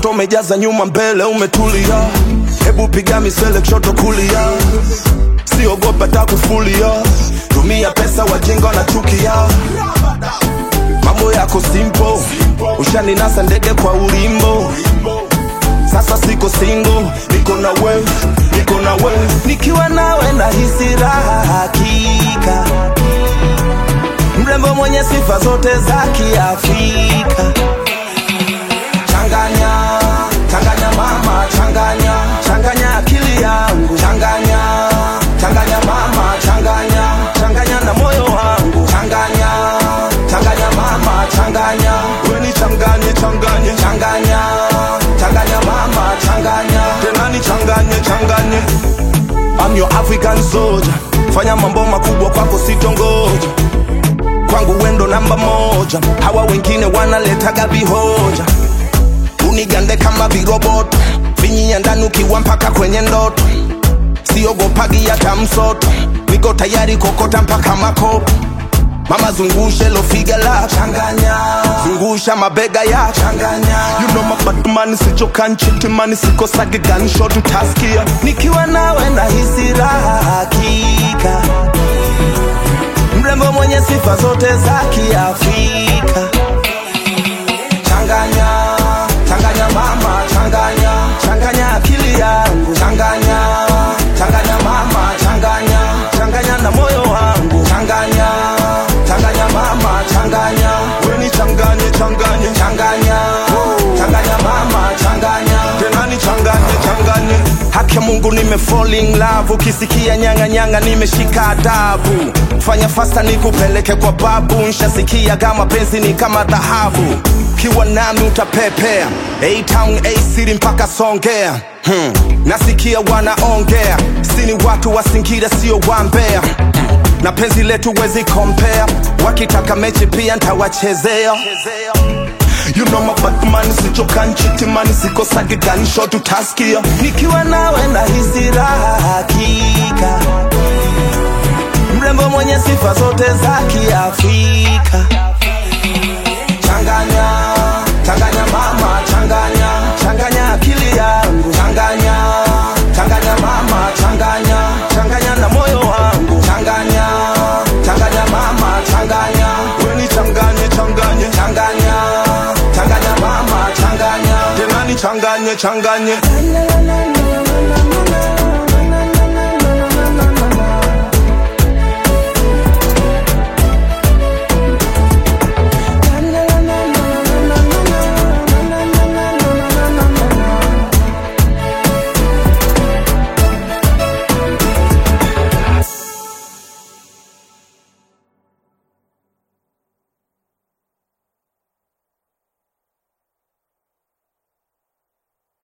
kushoto umejaza nyuma mbele umetulia hebu piga misele kushoto kulia siogopa takufulia tumia pesa wajinga wanachukia mambo yako simple ushaninasa ndege kwa ulimbo sasa siko single niko na we niko na we nikiwa nawe nahisi raha hakika mrembo mwenye sifa zote za kiafrika changanya changanya mama changanya changanya akili yangu changanya changanya mama changanya changanya na moyo wangu changanya changanya mama changanya weni changanye changanye changanya changanya mama changanya tena ni changanye changanye I'm your African soldier fanya mambo makubwa kwako sitongoja kwangu wendo namba moja hawa wengine wanaletaga vihoja unigande kama viroboto vinyia ndani ukiwa mpaka kwenye ndoto siogopagi hata msoto niko tayari kokota mpaka makopo mama zungushe lofiga la changanya zungusha mabega ya changanya you know my batman sichoka nchitimani sikosage gunshot utaskia nikiwa nawe nahisi raha hakika mrembo mwenye sifa zote za kiafrika changanya changanya mama changanya changanya akili yangu changanya changanya mama changanya changanya na moyo wangu changanya changanya mama changanya weni changanye changanye changanya changanya mama changanya tena ni changanye changanye haki ya mungu nime fall in love ukisikia nyanga nyanga nimeshika adabu fanya fasta nikupeleke kwa babu nshasikia kama penzi ni kama dhahabu kiwa nami utapepea A-town A-city mpaka songea hmm. nasikia wanaongea sini watu wa Singida sio wambea na penzi letu wezi kompea wakitaka mechi pia ntawachezea You know my Batman sichoka nchitimani sikosage gunshot utaskia nikiwa nawe nahisi raha hakika mrembo mwenye sifa zote za kiafrika changanya changanya mama changanya changanya akili yangu changanya changanya mama changanya changanya na moyo wangu changanya changanya mama changanya weni changanye changanye changanya changanya mama changanya tena ni changanye changanye